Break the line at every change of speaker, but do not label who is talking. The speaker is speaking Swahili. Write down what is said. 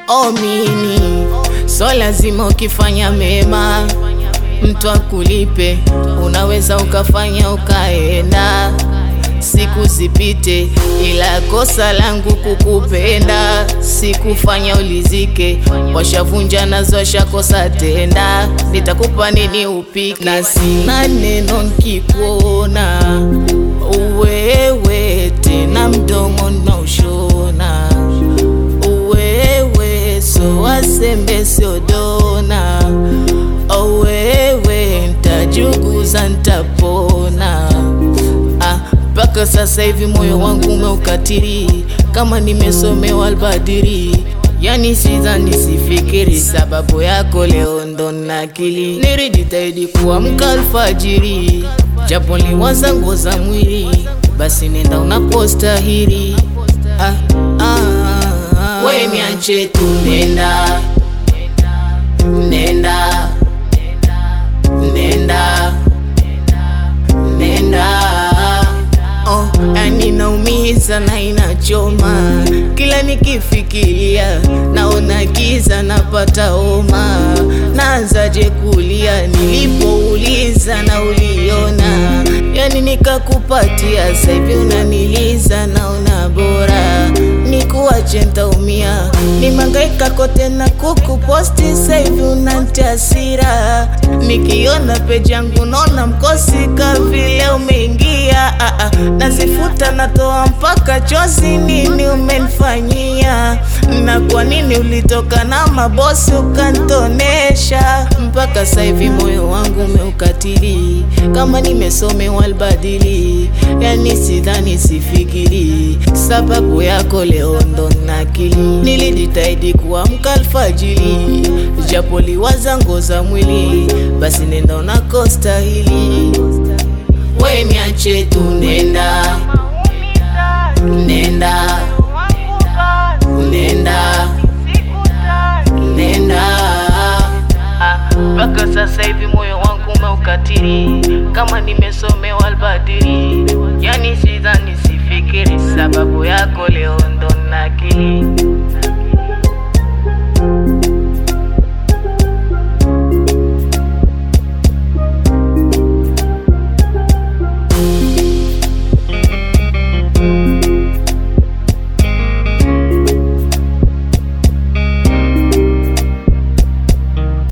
omini so lazima ukifanya mema mtu akulipe, unaweza ukafanya ukaenda, siku zipite, ila kosa langu kukupenda, sikufanya ulizike, washavunja nazo washakosa tenda, nitakupa nini upike? Na sina neno nkikuona uwewe tena, mdomo na ushona uwewe, so wasembe sio dona owewe ntajuguza ntapona mpaka ah, sasa hivi moyo wangu umeukatiri kama nimesomewa albadiri yani sidhani sifikiri sababu yako leo ndo nakili nilijitahidi kuamka alfajiri japo liwaza nguo za mwili basi nenda unapostahiri ah, ah, ah. we niache tu nenda nenda nenda nenda oh, yani naumiza na inachoma kila nikifikiria naona giza napata homa naanzaje kulia nilipouliza na uliona yani nikakupatia saivi unaniliza naona bora nikuache ntaumia nimangaika kote na kukuposti saivi unantasira nikiona peji yangu naona mkosi kavile umeingia ah, ah, nazifuta natoa mpaka chozi nini umenifanyia na kwa nini ulitoka na mabosi ukantonesha mpaka saivi moyo wangu umeukatili kama nimesomewa albadili yani sidhani sifikiri sababu yako leo ndo nakili nilijitahidi kuamka alfajili japo liwaza ngo za mwili basi nenda unakostahili we niache tu nenda nenda nenda nenda mpaka sasa hivi moyo wangu umeukatiri kama nimesomewa albadiri yani sidhani sifikiri sababu yako leo ndo nakili